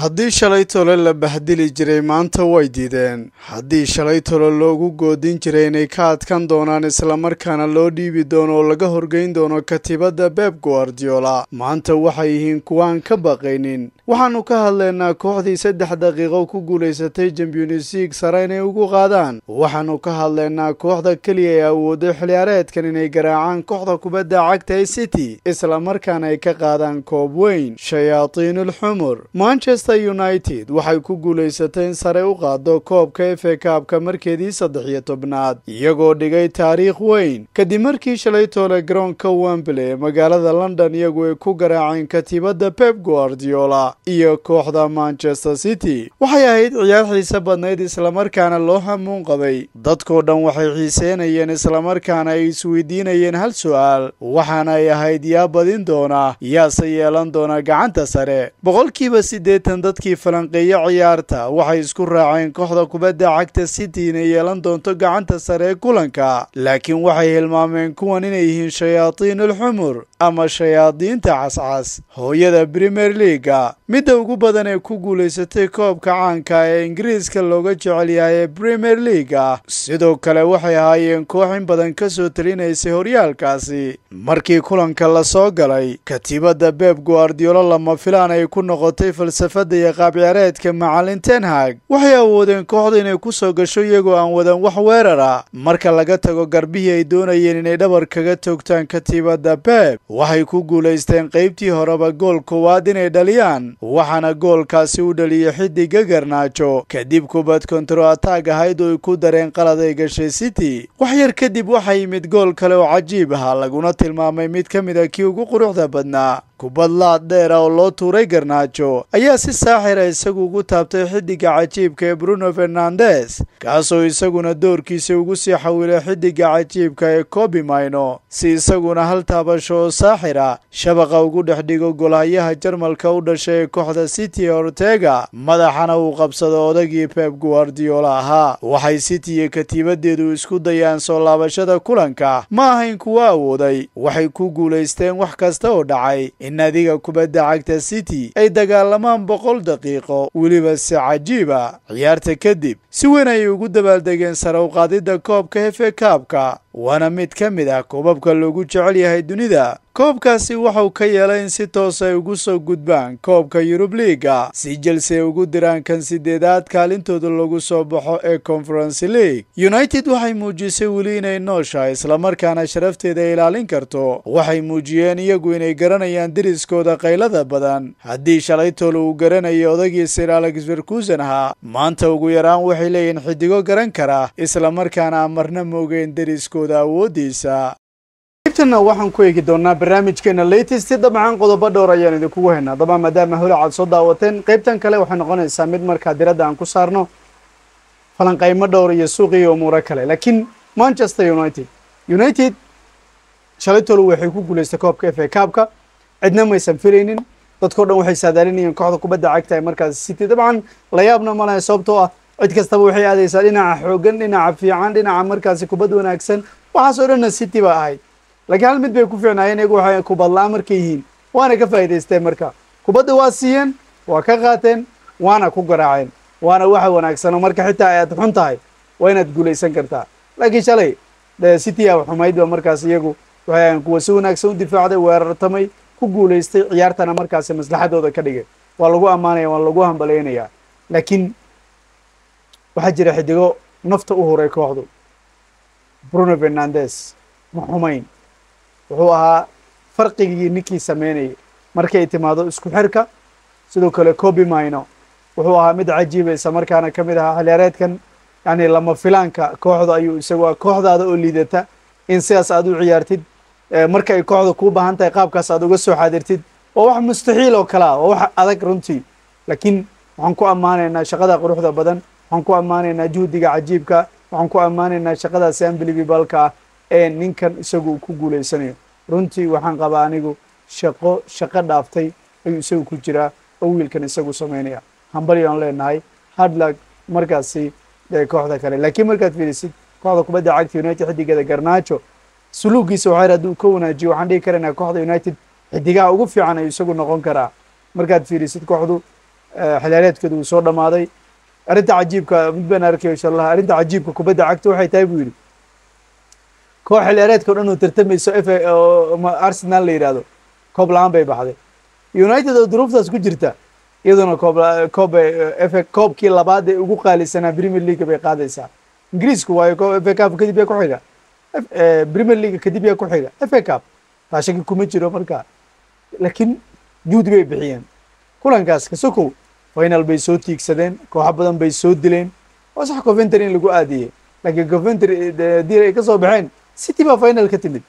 haddii shalay tole la bahdili jiray maanta way diideen haddii shalay tole loogu goodin jiray inay ka adkan doonaan islamarkaana loo dhiibi doono oo laga horgeyn doono katiibadda beb guardiola maanta waxay yihiin kuwaan ka baqaynin waxaannu ka hadlaynaa kooxdii saddex daqiiqo ku guulaysatay champions league sare inay ugu qaadaan waxaannu ka hadlaynaa kooxda keliya ee awooday xiliyaareedkan inay garaacaan kooxda kubadda cagta ee city islamarkaana ay ka qaadaan koob weyn shayaatiinulxumur manchester united waxay ku guulaysatay in sare u qaado koobka efe kaabka markeedii saddex iyo tobnaad iyagoo dhigay taariikh weyn kadib markii shalay toole garoonka wembley ee magaalada london iyagu ay ku garaaceen katiibadda pep guardiola iyo kooxda manchester city waxay ahayd ciyaar xiise badnayd islamarkaana loo hamuun qabay dadkoo dhan waxay xiiseynayeen islamarkaana ay isweydiinayeen hal su-aal waxaana ay ahayd yaa badin doona yaase yeelan doona gacanta sare boqolkiiba siddeetan dadkii falanqeeya ciyaarta waxay isku raaceen kooxda kubadda cagta city inay yeelan doonto gacanta sare ee kulanka laakiin waxay hilmaameen kuwan inay yihiin shayaatiinulxumur ama shayaadiinta cascas hooyada premier leaga midda ugu badan ee ku guulaysatay koobka caanka ee ingiriiska looga jecel yahay ee premier leaga sidoo kale waxay ahaayeen koox in badan ka soo talinaysay horyaalkaasi markii kulanka la soo galay katiibadda beb guardiola lama filaan ay ku noqotay falsafadda iyo qaabciyaareedka macallin tenhag waxay awoodeen kooxda inay ku soo gasho iyagoo aan wadan wax weerara marka laga tago garbihii ay doonayeen inay dhabar kaga toogtaan katiibadda beb waxay ku guulaysteen qaybtii horeba gool koowaad inay dhaliyaan waxaana goolkaasi u dhaliyay xidiga garnaajo kadib kubad kontro ataag ahayd oo ay ku dareen qalad ay gashay city wax yar kadib waxaa yimid gool kale oo cajiib ahaa laguna tilmaamay mid ka mid a kii ugu quruxda badnaa kubad laad dheera oo loo tuuray garnaajo ayaa si saaxira isagu ugu taabtay xidiga cajiibka ee bruno fernandes kaasoo isaguna doorkiisa ugu sii xawilay xidiga cajiibka ee kobi mayno si isaguna hal taabasho oo saaxira shabaqa ugu dhex dhigo golhayaha jarmalka u dhashay ee kooxda city ortega madaxana uu qabsado odagii pep guardiola ahaa waxay city iyo katiibadeedu isku dayaan soo laabashada kulanka ma ahayn kuwa awooday waxay ku guulaysteen wax kasta oo dhacay in adiga kubadda cagta city ay dagaalamaan boqol daqiiqo weliba si cajiiba ciyaarta kadib si weyn ayay ugu dabaaldegeen sare u qaadidda koobka hefe kaabka waana mid ka mid ah koobabka loogu jecel yahay dunida koobkaasi waxau ka yeelay in si toos ay ugu soo gudbaan koobka yurub liiga si jelse ay ugu diraan kan sideedaad kaalintooda lagu soo baxo ee conference league united waxay muujisay weli inay nooshahay islamarkaana sharafteeda ilaalin karto waxay muujiyeen iyagu inay garanayaan deriskooda qaylada badan haddii shalay toole uu garanayo odagii sir alex ferkusen ahaa maanta ugu yaraan waxay leeyihiin xidigo garan kara islamarkaana amarna moogeen deriskooda awoodiisa qaybtana waxaan ku eegi doonaa barnaamijkeena latest dabcan qodobo dhowr ayaan idinkugu haynaa dabcan maadaama holac aad soo daawateen qaybtan kale waxay noqonaysaa mid markaa diradda aan ku saarno falanqaymo dhowr iyo suuqiyo umuuro kale laakiin manchester united united shalay tolo waxay ku guulaystay koobka f a kaabka cidna maysan filaynin dadkao dhan waxay saadaalinayeen kooxda kubadda cagta ee markaas city dabcan la yaabna ma lahay sababtoo ah cid kastaba waxay aadaysaa dhinaca xoogan dhinaca fiican dhinaca markaasi kubad wanaagsan waxaasoo dhanna city ba ahayd laakiin hal mid bay ku fiicnaayeen iyagu waxay kubadla-aan markay yihiin waana ka faa'idaysteen marka kubadda waa siiyeen waa ka qaateen waana ku garaaceen waana waxa wanaagsan oo marka xitaa aad xun tahay waa inaad guulaysan kartaa laakiin shalay city a xumaydba markaas iyagu waxay ahayn kuwa si wanaagsan u difaacday weerartamay ku guulaystay ciyaartana markaasi maslaxadooda ka dhigay waa lagu ammaanaya waa lagu hambalaynayaa laakiin waxaa jira xidigo nafta u huray kooxdu bruno fernandes ma xumayn wuxuu ahaa farqigii ninkii sameynayay markay timaado isku xirka sidoo kale cobi mino wuxuu ahaa mid cajiibaysa markaana ka mid ahaa xiliyaareedkan yani lama filaanka kooxda ayuu isagu kooxdaada oo liidata in sidaas aad u ciyaartid marka ay kooxda kuu baahan tahay qaabkaas aad uga soo xaadirtid waa wax mustaxiil oo kale ah waa wax adag runtii laakiin waxaan ku ammaanaynaa shaqada quruxda badan waxaan ku ammaanaynaa juhdiga cajiibka waxaan ku ammaanaynaa shaqadaasi unbelievableka ah ee ninkan isagu ku guulaysanayo runtii waxaan qabaa anigu shaqo shaqo dhaaftay ayuu isagu ku jiraa oo wiilkan isagu samaynaya hambali aan leenahay hardlag markaasi kooxda kale laakiin markaad fiirisid kooxda kubadda cagta united xidigeeda garnaajo suluugiisa waxaa hadduu ka wanaajiyo waxaan dhihi karaynaa kooxda united xidigaha ugu fiican ayuu isagu noqon karaa markaad fiirisid kooxdu xilaareedkooda uu soo dhammaaday arrinta cajiibka mid baan arkay insha allah arrinta cajiibka kubadda cagta waxay tahay buu yidhi koox xilaareedka o dhan oo tartamayso f arsenal la yidhaahdo koob la-aan bay baxday united oo duruuftaas ku jirta iyaduna koob koob f koobkii labaad ee ugu qaalisanaa premier league bay qaadaysaa ingiriisku waayo f a cup kadib yaa ku xiga premier league kadib yaa ku xiga f a cup taa shaki kuma jiro marka laakiin juhdi bay bixiyeen kulankaas kasokow final bay soo tiigsadeen kooxo badan bay soo dileen waa sax coventry in lagu aadiyey laakiin coventry haddii ay ka soo baxeen city baa final ka timid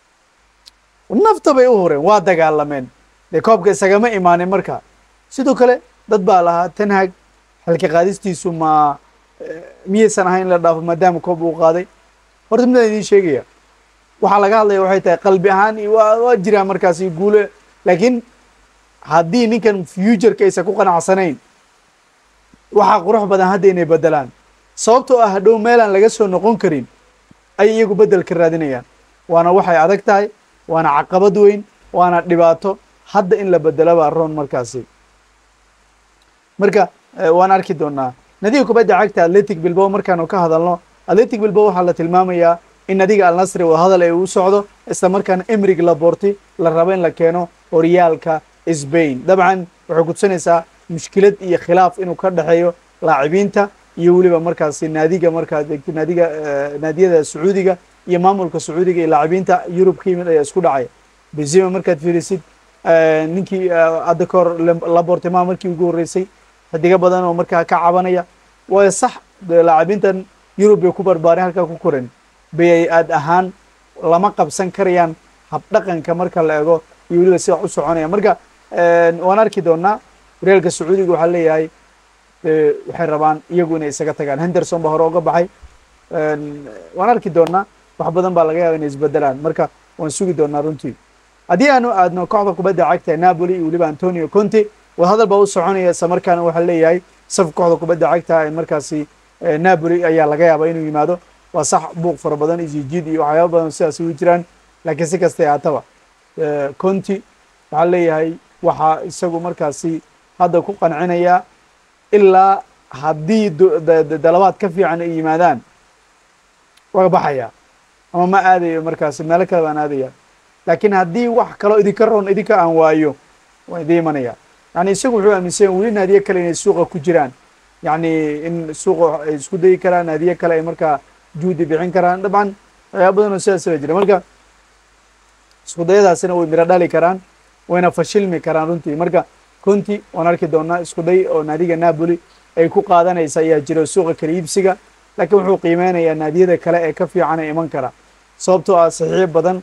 nafta bay u hureen waa dagaalameen dee koobka isagama imaanin marka sidoo kale dad baa lahaa tanhag xilka qaadistiisu ma miyaysan ahayn in la dhaafo maadaama koob uu qaaday horta midaan idiin sheegaya waxaa laga hadlaya waxay tahay qalbi ahaan iyo waa waa jiraan markaasi guule laakiin haddii ninkan futureka aysan ku qanacsanayn waxaa qurux badan hadda inay bedelaan sababtoo ah hadhow meelaan laga soo noqon karin ay iyagu bedel ka raadinayaan waana waxay adag tahay waana caqabad weyn waana dhibaato hadda in la bedelo baa roon markaasi marka waan arki doonaa nadiga kubadda cagta atletic bilbao markaanu ka hadalno atletic bilbao waxaa la tilmaamayaa in nadiga alnasri oo hadal ay u socdo isla markaana emrig laborti la rabo in la keeno horyaalka sbain dabcan waxay kutusanaysaa mushkilad iyo khilaaf inuu ka dhexeeyo laacibiinta iyo weliba markaasi naadiga markaa naadiga naadiyada sacuudiga iyo maamulka sacuudiga iyo laacibiinta yurub ka yimid ayaa isku dhacaya benzema markaad fiirisid ninkii hadda kahor labortima markii ugu horreysay xidigo badan oo markaa ka cabanaya waayo sax laacibiintan yurub bay ku barbaareen halkaa ku koran bay aad ahaan lama qabsan karayaan habdhaqanka marka la ego iyo weliba sida u soconaya marka waan arki doonaa horyaalka sacuudiga waxaa leeyahay waxay rabaan iyagu inay isaga tagaan henderson ba hore uga baxay waan arki doonaa wax badan baa laga yaaba inay isbedelaan marka waan sugi doonaa runtii haddii aanu aadno kooxda kubadda cagta napoli iyo weliba antonio conte wadahadal baa u soconaya isla markaana waxaa leeyahay saf kooxda kubadda cagta ee markaasi napoli ayaa laga yaabaa inuu yimaado waa sax buuq fara badan isijid iyo waxyaaba badan sidaas ugu jiraan laakiin si kastay haataba conti waxaa leeyahay waxaa isagu markaasi hadda ku qancinaya ilaa haddii dalabaad ka fiican ay yimaadaan waa baxaya ama ma aadayo markaasi meelo kale baan aadaya laakiin haddii wax kaloo idinka roon idinka aan waayo waan idin imanaya yani isagu wuxuu aaminsan weli naadiye kale inay suuqa ku jiraan yani in suuqa ay isku dayi karaan naadiye kale ay markaa juhdi bixin karaan dabcan waxyaaba badan oo sidaas baa jira marka isku dayadaasina way miro dhali karaan wayna fashilmi karaan runtii marka conti waan arki doonaa isku day oo naadiga napoli ay ku qaadanaysa ayaa jira suuqa kala iibsiga laakiin wuxuu qiimeynayaa naadiyada kale ee ka fiican ee iman kara sababtoo ah saxiix badan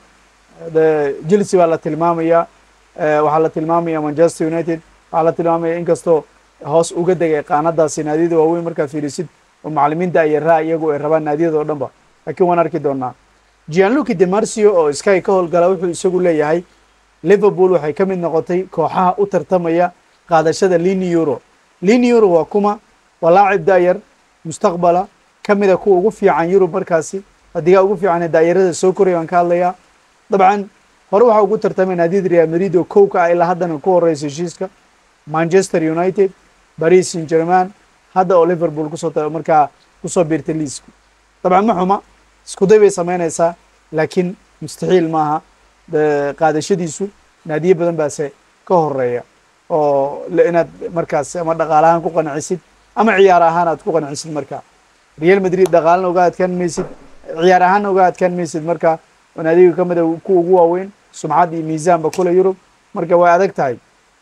chelsea baa la tilmaamaya waxaa la tilmaamaya manchester united waxaa la tilmaamaya inkastoo hoos uga degay qaanadaasi naadiyada waaweyn markaa fiirisid oo macalimiinta ay raa iyagu ay rabaan naadiyada oo dhan ba laakiin waan arki doonaa gianluki demarcio oo sky ka howlgala wuxuu isagu leeyahay liverpool waxay ka mid noqotay kooxaha u tartamaya qaadashada lini euro lini euro waa kuma waa laacib daayar mustaqbala ka mida kuwa ugu fiican yurub markaasi hadigaa ugu fiican ee daayarada soo koraya baan ka hadlayaa dabcan hore waxaa ugu tartamay naadiyada real madrid oo kow ka ah ilaa haddana ku horeysa heshiiska manchester united paris saint german hadda oo liverpool kusoo markaa kusoo biirtay liisku dabcan ma xuma isku day bay samaynaysaa laakiin mustaxiil maaha qaadashadiisu naadiye badan baase ka horeeya oo inaad markaas ama dhaqaalahaan ku qancisid ama ciyaar ahaan aad ku qancisid marka real madrid dhaqaalana uga adkaan maysid ciyaar ahaanna uga adkaan maysid marka naadiga ka mida kuwa ugu waaweyn sumcad iyo miisaanba kule yurub marka way adag tahay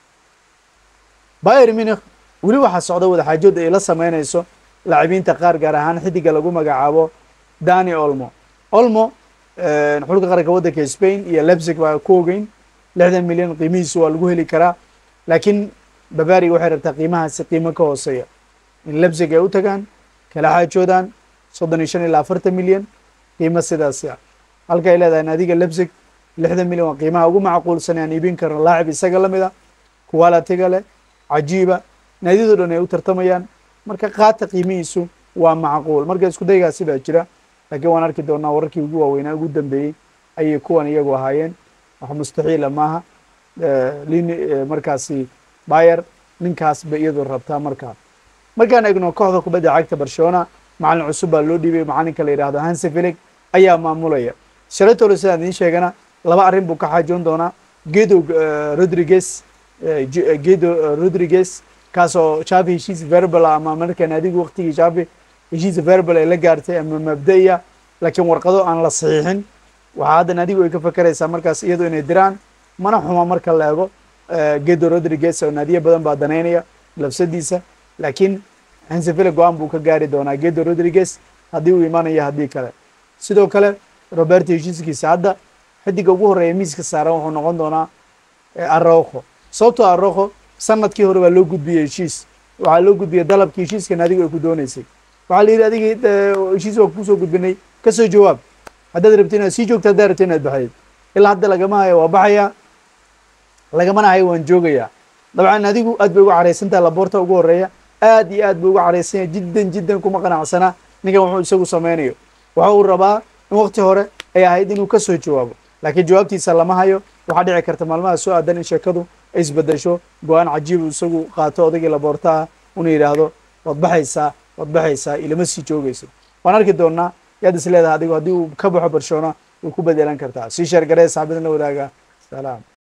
bayer munich weli waxaa socda wadaxaajood ay la sameynayso laacibiinta qaar gaar ahaan xidiga lagu magacaabo dani olmo olmo xulka qaranka waddanka spain iyo lebsig baa ku ogeyn lixdan milyan qiimihiisu waa lagu heli karaa laakiin bavaria waxay rabtaa qiimahaasi qiimo ka hooseeya in lebsig ay u tagaan kala xaajoodaan soddon iyo shan ilaa afartan milyan qiimo sidaasi ah halka ay leedahay naadiga lebsig lixdan milyan waa qiimaha ugu macquulsan aan iibin karno laacib isaga lamid a kuwalatiga leh cajiiba naadiyado dhan ay u tartamayaan marka qaata qiimihiisu waa macquul marka isku daygaasi baa jira laakiin waan arki doonaa wararkii ugu waaweynaa ugu dambeeyey ayay kuwan iyagu ahaayeen wax mustaxiila maaha lin markaasi bayer ninkaas bay iyadu rabtaa markaa markaan eegno kooxda kubadda cagta barcelona macalin cusub baa loo dhiibay macalinka la yidhahdo hanse filig ayaa maamulaya shalatolo sidaan idiin sheegana laba arrin buu ka xaajoon doonaa gedo rodriguez gedo rodriguez kaasoo shafi heshiis verbal ama markaan adigu waqtigii shafi heshiis verbal ay la gaartay ama mabda'iya laakiin warqado aan la saxiixin waxaa haddan adigu ay ka fakeraysaa markaas iyadu inay diraan mana xuma marka la eego gedo rodriguez oo naadiyo badan baa danaynaya labsadiisa laakiin hanseville go-aan buu ka gaari doonaa gedo rodriguez haddii uu imanayo haddii kale sidoo kale roberto heshiiskiisa hadda xidiga ugu horreeya miiska saaran wuxuu noqon doonaa aroko sababtoo aroko sanadkii hore baa loo gudbiyey heshiis waxaa loo gudbiyey dalabkii heshiiskan adigu ay ku dooneysay waxaa la yidhi adigii heshiis waa kusoo gudbinay kasoo jawaab haddaad rabti inaad sii joogto haddaad rabti inaad baxayd ilaa hadda lagama hayo waa baxayaa lagamana hayo waan joogayaa dabcan adigu aad bay uga caraysantaha laboorta ugu horreeya aad iyo aad buu uga caraysan yahay jiddan jiddan kuma qanacsana ninkan wuxuu isagu sameynayo waxa uu rabaa in waqti hore ay ahayd inuu kasoo jawaabo laakiin jawaabtiisa lama hayo waxaa dhici karta maalmaha soo aadan in sheekadu ay isbedesho go-aan cajiib uu isagu qaato odaygii laboortaha una yidhaahdo waad baxaysaa waad baxaysaa ilama sii joogayso waan arki doonaa yaad is leedahay adigu haddii uu ka baxo barcelona way ku bedelan kartaa sii sheergaree saxbadin la wadaaga salaam